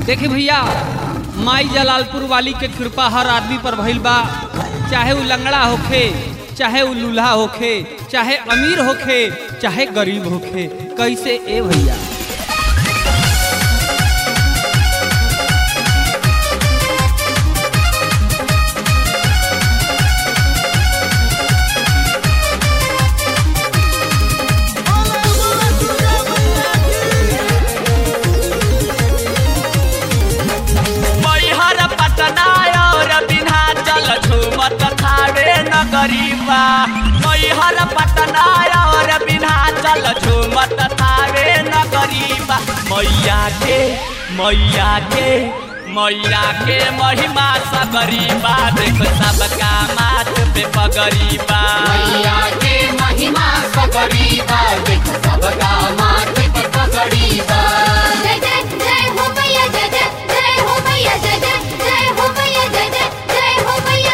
देखी भैया माई जलालपुर वाली के कृपा हर आदमी पर भइल बा चाहे उ लंगड़ा होखे चाहे उ लूल्हा होखे चाहे अमीर होखे चाहे गरीब होखे कैसे ए भैया मैहर पटना और विन्ध्याचल झूमत थावे नगरीबा मैहर पटना और विन्ध्याचल झूमत थावे नगरीबा मैया के मैया के मैया के महिमा सगरीबा देख सबका माथ पे पगरीबा मैया के महिमा सकरीबा देख सबका माथे पे पकड़ीबा जय जय जय हो मैया जय जय जय हो मैया जय जय जय हो मैया जय जय जय हो मैया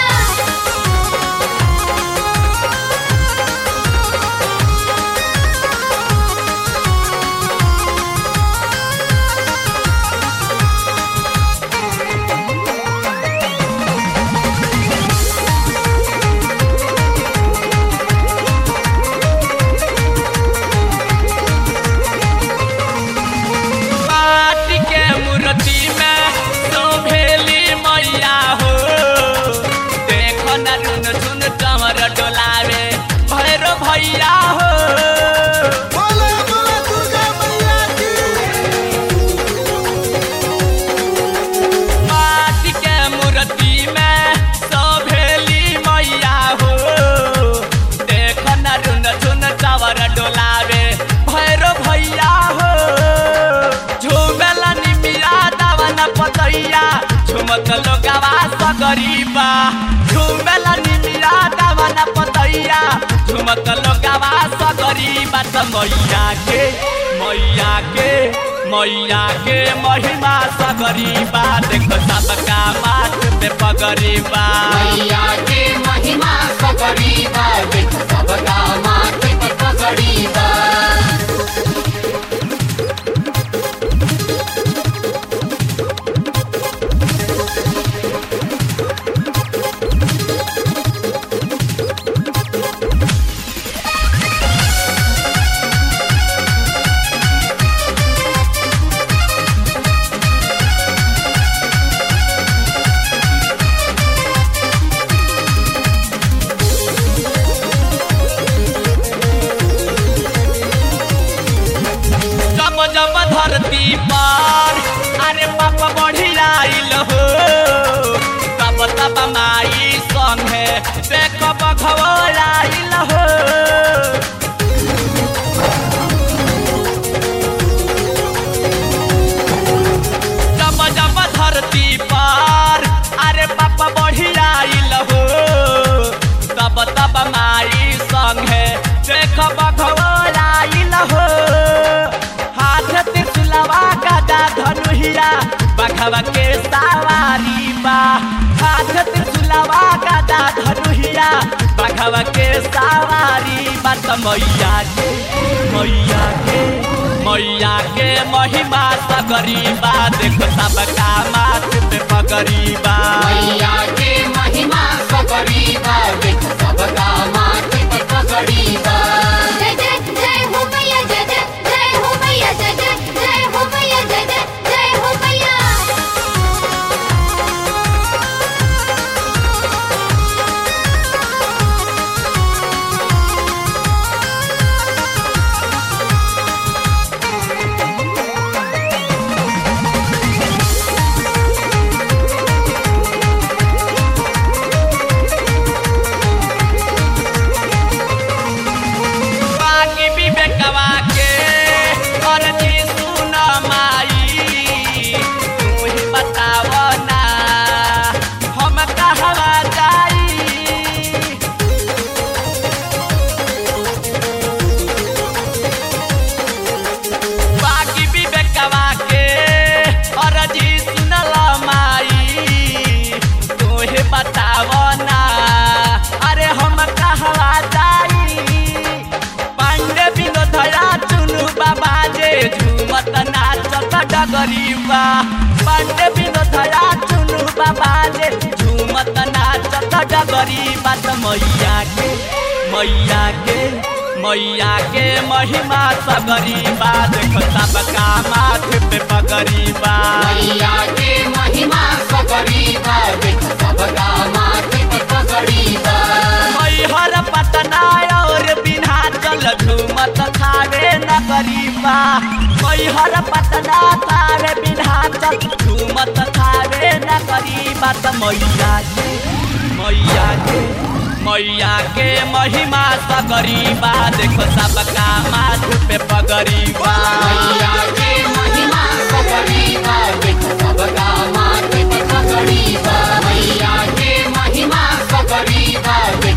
माटी के मूर्ति में शोभेली मैया हो देखो न रुन झुन कमर डोलावे भैरो भैया हो माटी के मूर्ति में शोभेली मैया हो देखो न रुन झुन कमर डोलावे भैरो भैया हो झूमेला निमिया दावन पतैया झुमत लोगवा सगरीबा झूमेला निमिया दावन पतैया झुमत लोगवा सगरीबा त मैया के मैया के मैया के महिमा सगरीबा देख सबका माथ पे पगरीबा मैया के महिमा सकरीबा देख सबका माथे पे पकड़ीबा जब जब धरती पर अरे बाप बढ़ियाइल हो तब तब माई संगे देख बघवलाइल हो जब जब धरती पर अरे बाप बढ़ियाइल हो तब तब माई संगे देख बघवलाइल हो हाथ त्रिशूलवा गदा धनुहिया बघवा के सवारी बा हाथ त्रिशूलवा गदा धनुहिया बघवा के सवारी बा त मैया के मैया के मैया के महिमा सगरीबा देख सबका माथ पे पगरीबा मैया के महिमा सकरीबा देख सबका माथे पे पकड़ीबा जय जय जय हो मैया जय जय जय हो मैया जय जय जय हो मैया जय जय जय हो मैया बाकी विवेकवा के अरजी सुन माई तू ही बताव ना हम कहवा जाई बाकी विवेकवा के अरजी सुनल माई तू ही बताव ना अरे हम कहवा जाई पांडे विनोदया चुनु बाबा जे झूमत नाचत डगरीबा पांडे थया चुनु बाबा ले झूमत नाचत डगरी बात मैया के मैया के मैया के महिमा सगरी बा देख सबका माथे पे पगरी बा मैया के महिमा सकरी बा देख सबका माथे पे पगड़ी बा मैहर पटना और बिन्हाचल झूमत थारे नगरी बा मैहर पटना थारे बिन्हाचल झूमत थारे नगरी बा त मैया के मैया के मैया के महिमा सगरी बा देख सबका माथ पे पगरी बा मैया के महिमा सकरी बा देख सबका माथे पे पगड़ी बा मैया के महिमा सकरी बा देख